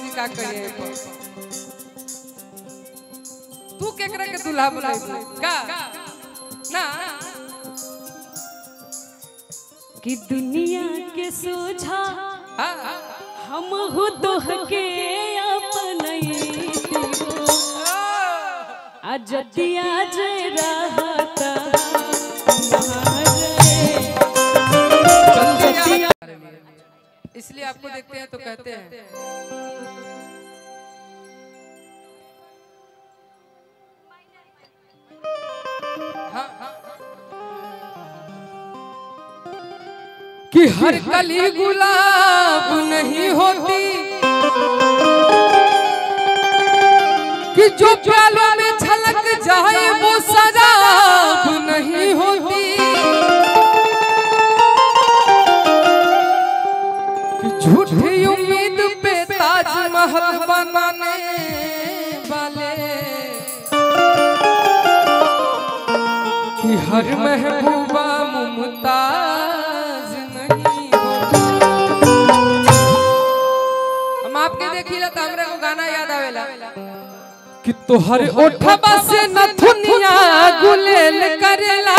जी का कहिए तू केकरा के दुल्हा बुलाई का ना कि दुनिया के सोझा हाँ, हाँ। हम हो दोह के अपनई अजतिया जय रहता इसलिए आपको देखते हैं तो कहते हैं हाँ, हाँ। कि हर कली गुलाब नहीं होती कि जो प्यालों में छलक जाए वो शराब नहीं होती कि झूठी उम्मीद पे ताजमहल बनाने वाले कि हर महबूबा मुमताज नहीं होती हम आपके देखिला तो हमरा को गाना याद आवेला कि तोहर ओठबा से नथुनिया गुलेल करेला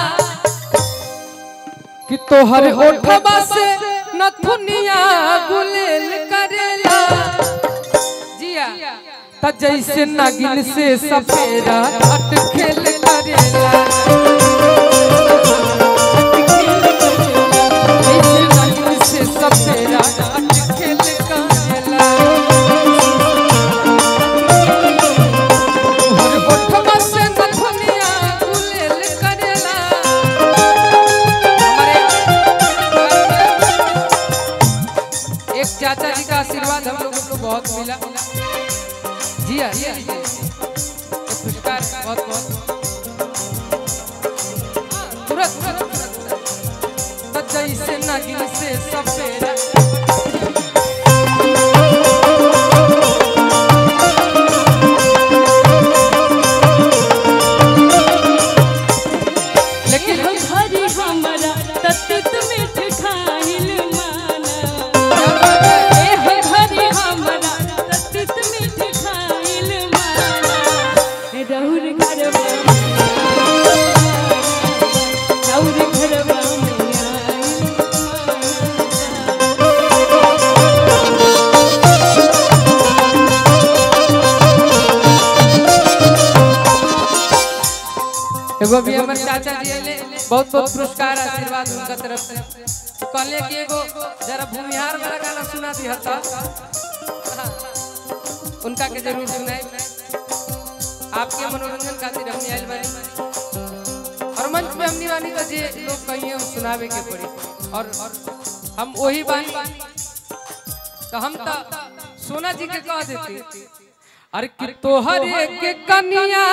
कि तोहर ओठबा से नथुनिया गुलेल करेला जिया त जैसे नागिन से सपेरा अटखेल करेला जैसे नागिन से सपेरा अटखेल करेला तोहर ओठबा से नथुनिया गुलेल करेला हमारे एक चाचा जी का आशीर्वाद हम लोगों को बहुत मिला जी हाँ ये लीजिए ये पुरस्कार बहुत बहुत हाँ, तुरंत तुरंत तुरंत तुरंत। तो जैसे नागिन से सपेरा लेकिन हम हरी हमरा तत्त मीठ खाइल माना ए हे हरी हमरा तत्त मीठ खाइल माना ए रहुर घरवा रहुर घरवा में आइल माना। एगो भी हमर चाचा जी ले बहुत बहुत पुरस्कार आशीर्वाद उनका तरफ से कहले कि एगो जरा भूमिहार वाला गाना सुना दी हता उनका के जरूर सुनाई आपके मनोरंजन खातिर हमने आइल बानी और मंच पे हमनी बानी तो जे लोग कहिए हम सुनावे के पड़ी और हम वही बानी तो हम तो सोना जी के कह देती अरे कि तोहर एक कनिया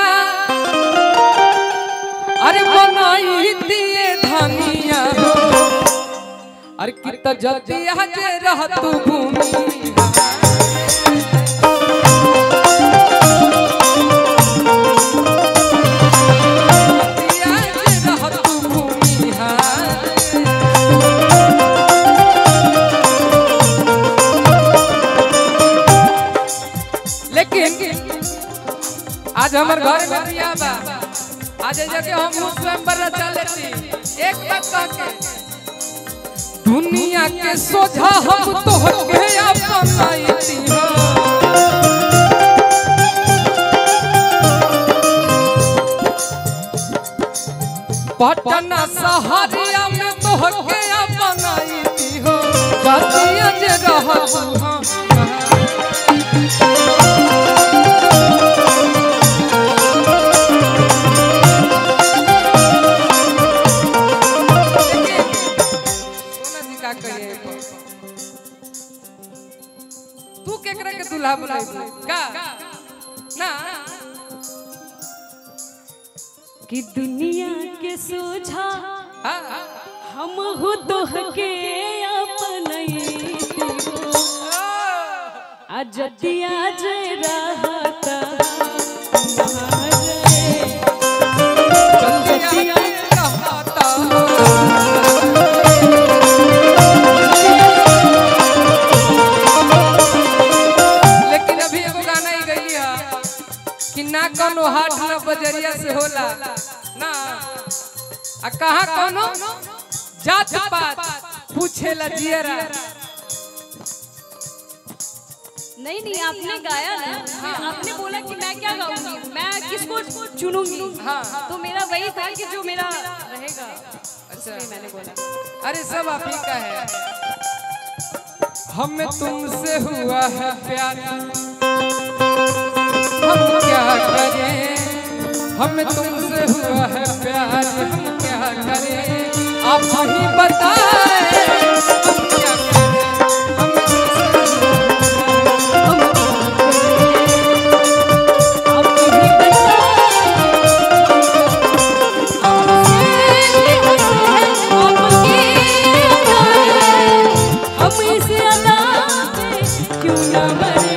अरे बनाई दिए धनिया हो अरे कित जल्दी हजे रह तू भूमि लेकिन आज हमार घर में बियाह बा आज ए जगह हम स्वयंवर रचा लेती एक बात कह के दुनिया के सोझा हम तो के अपनाईती हो पटना सहारिया में तो के अपनाईती हो जातिया जे रहत हम सोना जी का कहिए तू केकरा के दुल्हा बुलाई का ना कि दुनिया के सोझा हाँ, हाँ। हम हो दोह के अपनई अजतिया जय रहता चंदिया रहता ना कोनो हाट ना बजरिया से होला ना आ कहा कोनो जात पात पूछेला जियरा नहीं नहीं आपने गाया ना आपने बोला कि मैं क्या गाऊंगी मैं किसको चुनूंगी हाँ। तो मेरा वही था कि जो मेरा रहेगा अच्छा इसलिए मैंने बोला अरे सब आप ही का है हमें तुमसे हुआ है प्यार हम क्या करें हमें तुमसे हुआ है प्यार हम क्या करें आप ही बताएं हम क्या करें हमें तुमसे आप ही हम इस अदा पे क्यों ना मरे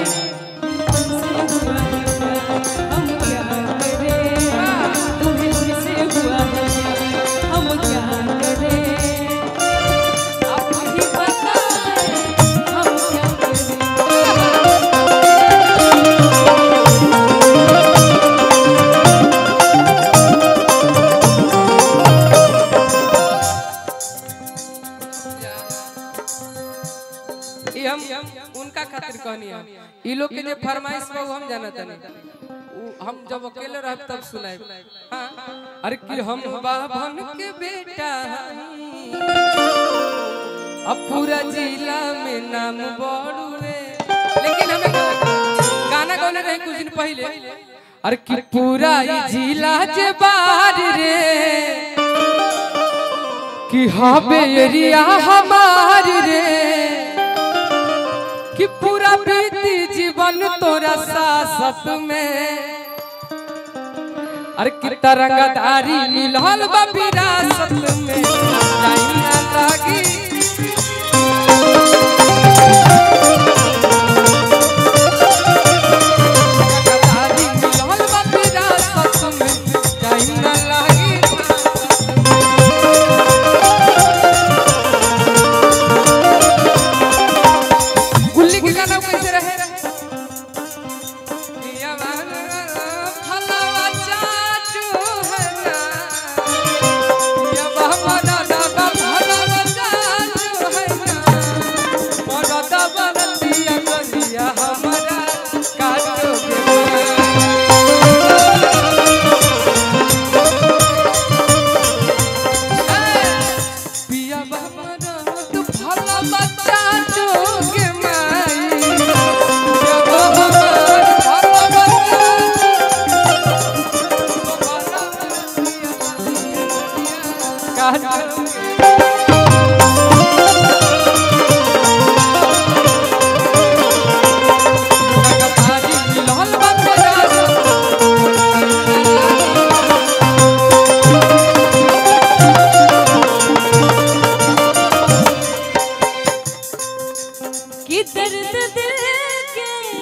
हम क्या करें तुम्हें मुझसे हुआ है हम क्या करें आप ही बताएं हम क्या करें ये हम उनका खातिर कहनी है ई लोग के जे फरमाइश बा उ हम जानत नहीं उ हम जब अकेले रह तब सुनाए हाँ अरे कि हम बाभन के बेटा हई अब पूरा जिला में नाम बड़ुए लेकिन हमें गाना गाने रहे कुछ दिन पहले अरे कि पूरा ई जिला जे बार रे कि हबे एरिया हमार रे कि पूरा बीती जीवन तोरा सासत में अरे कि तरंगदारी मिलल बा विरासत में जाई ना लागी तरंगदारी मिलल बा विरासत में जाई ना लागी गुल्ली के गाना कैसे रहे पिया वाला फलावा चाचू है ना पिया हमारा दादा फलावा चाचू है ना मोरा दादा नदिया गलिया हमारा काटो के पिया हमारा तू फलावा चाचू के माई पिया हमारा फलावा चाचू काटो